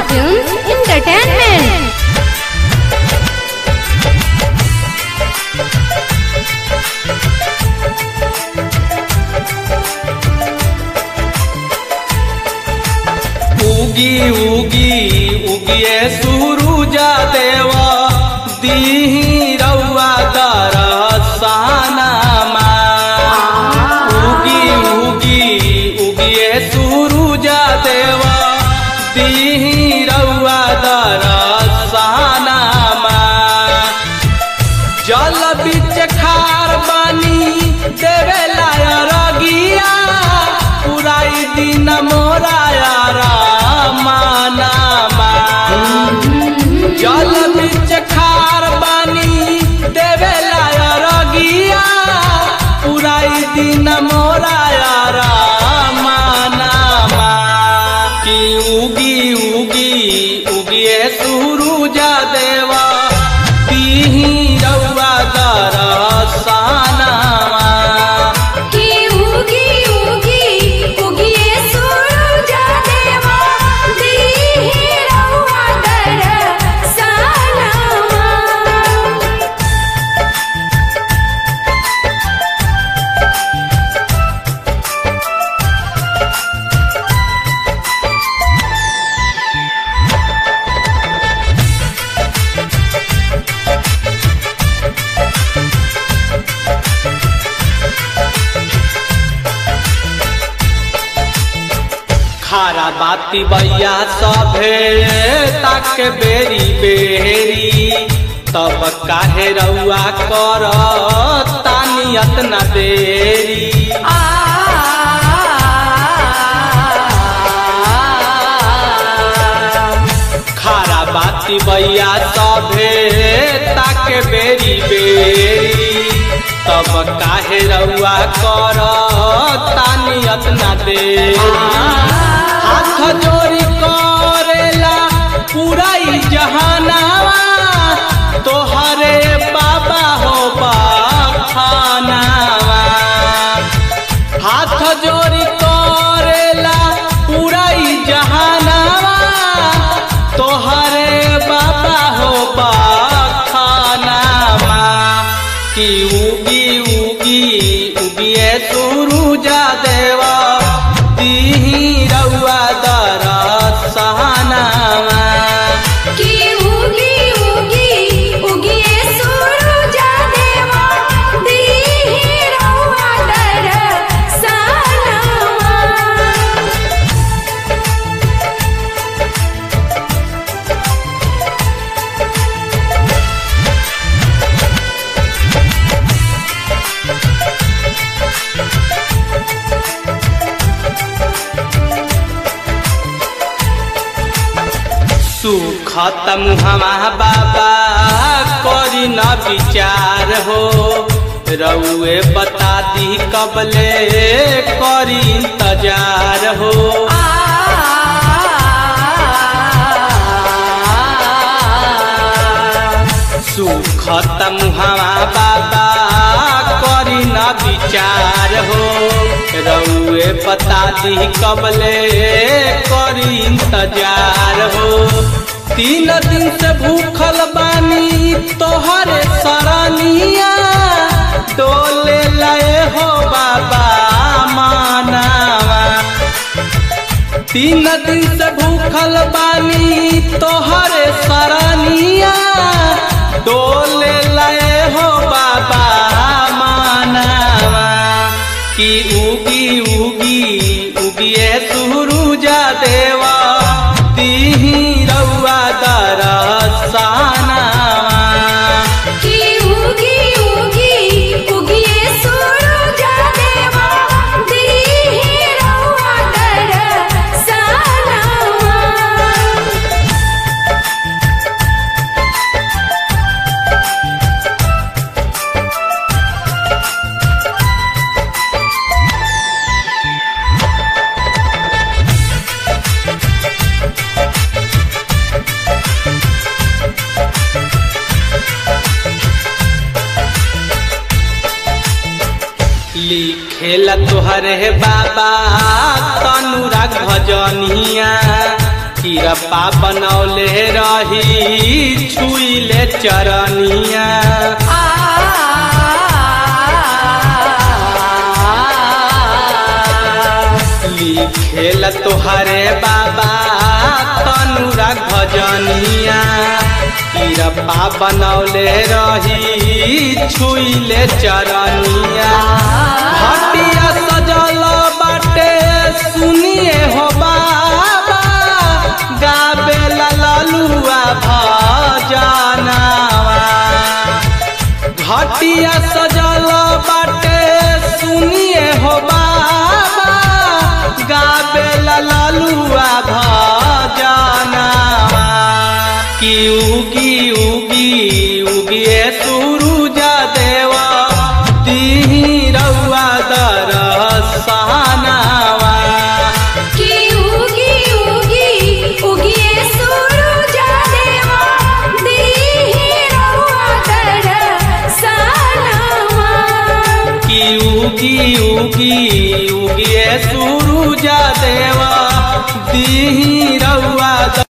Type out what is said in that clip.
Films Entertainment. उगी उगी उगिए सुरुजा देवा दीही रउआ दरसानामा उगी उगी उगिए सुरुजा देवा दीही रउआ दरसानामा जल बीच खार बानी देवे रगिया पुराई दिन मोरा मानामा जल बीच खार बानी देवे रगिया पुराई दिन मोरा मानामा कि उगी उगी उगिए सुरुजा देवा दीही रउआ दरसानामा कि उगी उगी उगिए सूरज देवा दीहि रउआ दरसनमा खारा बाती बैया सभे ताक बेरी बेरी तब काहे रउआ कर तानियत न देरी खारा बाती बैया सभे ताक बेरी बेरी तब काहे रउआ कर तानियत न देरी हाथ जोड़ी करेला पूरा ई जहानावा तोहरे बाबा हो बाखानावा हाथ जोड़ी करेला पूरा ई जहानावा तोहरे बाबा हो बाखानावा कि उगी उगी उगिए सुरुजा देवा दीही रउआ दरसनावा कि उगी उगी उगिए सूरज देवा दीहि रउआ दरसनमा सुखत मुहमा बाबा करी न विचार हो रउए बता दी कबले करी इंतजार हो सुखत मुहमा बाबा करी न विचार हो रउए बता दी कबले करी इंतजार हो तीन दिन से भूखल बानी तोहरे सरनिया डोले लए हो बाबा मानावा तीन दिन से भूखल बानी तोहरे सरनिया डोले लए हो बाबा मानावा कि उगी उगी उगिए सुरुजा देवा दीही रउआ दरसानावा कि उगी उगी उगिए सूरज देवा दीहि रउआ दरसनमा लिखेला तोहरे बाबा तनुरा भजनिया किरपा बनौले रही छुइले चरनिया लिखेल तोहरे बाबा तनुरा भजनिया किरपा बनौले रही छुइले चरनिया हटिया सजल बाटे सुनिए हो बाबा गाबे ललुआ भजनावा घटिया सजल बाटे सुनिए हो बाबा गाबे ललुआ भजनावा कि उगी उगी उगिए सूरुज देवा तिही रउआ दरसनावा की उगी उगी उगिए सूरज देवा दीहि रहुआ दर्शनवा कि उगी उगी उगिए सूरुज देवा दीही रउआ